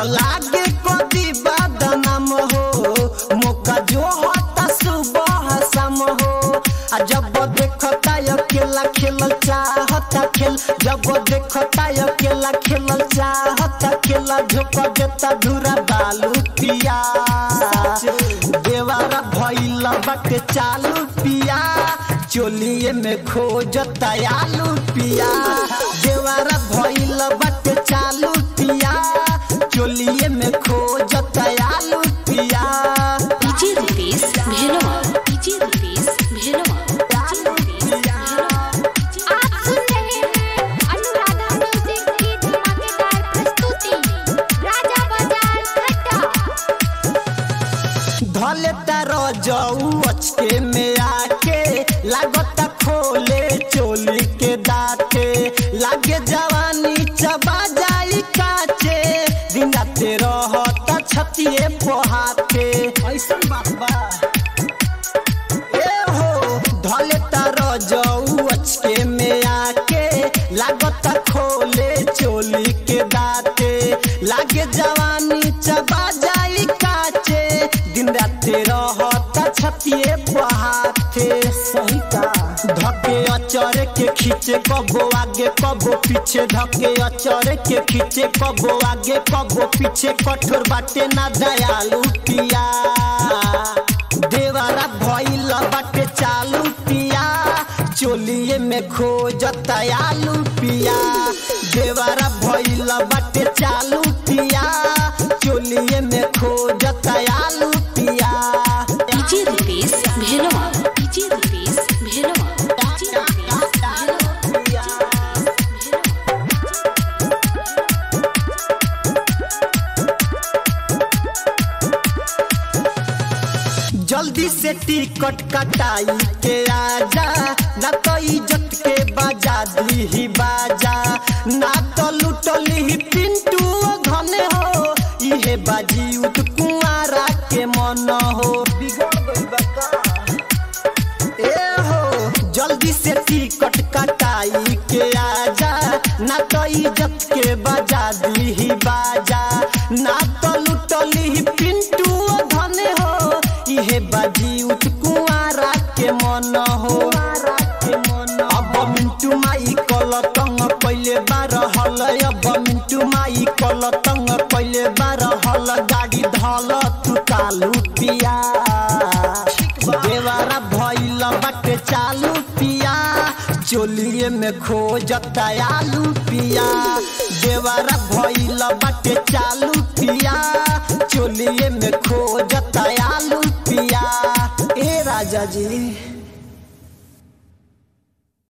लागे कदी बदनाम हो मौका जो होता सुबह शाम हो आ जब देखता अकेला खेलल चाहता खेल जब देखता अकेला खेलल चाहता खेला झोंक देता धुरा बालू पिया देवारा भइल बाटे चालू पिया चोलिए में खोजता आलू पिया देवारा भइल बाटे चालू पिया चोलिए में खोजता आलू पिया DJ Rupesh Bhelwa DJ Rupesh Bhelwa DJ Rupesh Bhelwa आप सुन रहे हैं अनुराधा म्यूजिक की धमाकेदार प्रस्तुति राजा बाजार खट्टा धले तारो जाऊ अचके में आके लागता खोले चोली के दाते लागे जवानी चबा जाई काचे दिन राते रहता छतिए पोहाते ऐसन बात बा ए हो धले तारो जाऊ अचके में आके लागता खोले चोली के दाते लागे जवानी चबा जाई काचे दिन राते रहता छतिए बहाते सही का धके अचर के खींचे कबो आगे कबो पीछे धके अचर के खींचे कबो आगे कबो पीछे कठोर बाटे ना दयालु पिया देवारा भइल बाटे चालू पिया चोलिए में खोजता आलू पिया देवारा भइल बाटे चालू पिया चोलिए में खोजता आलू पिया DJ Rupesh Bhelwa DJ Rupesh Bhelwa DJ Rupesh Bhelwa जल्दी से टिकट कटाई के आजा ना तो इज्जत के बाजा दी ही बाजा ना तो लुटली ही पिंटू घने हो इहे बाजी उत कुआरा के मन हो बिगड़ गइल बा का? ए हो जल्दी से टिकट कटाई के आजा ना तो इज्जत के बजा दी ही बाजा ना तो लुटली ही पिंटू धने हो इहे बाजी उठ कुआरा के मन हो अब मिंटू माई कल तंग पहले बार हल अब मिंटू माई कल तंग पहले बार हल गाड़ी धल तू कालू पिया देवारा भइल बाटे चालू पिया चोलिए में खोजता आलू पिया देवारा भइल बाटे चालू पिया चोलिए में खोजता आलू पिया ए राजा जी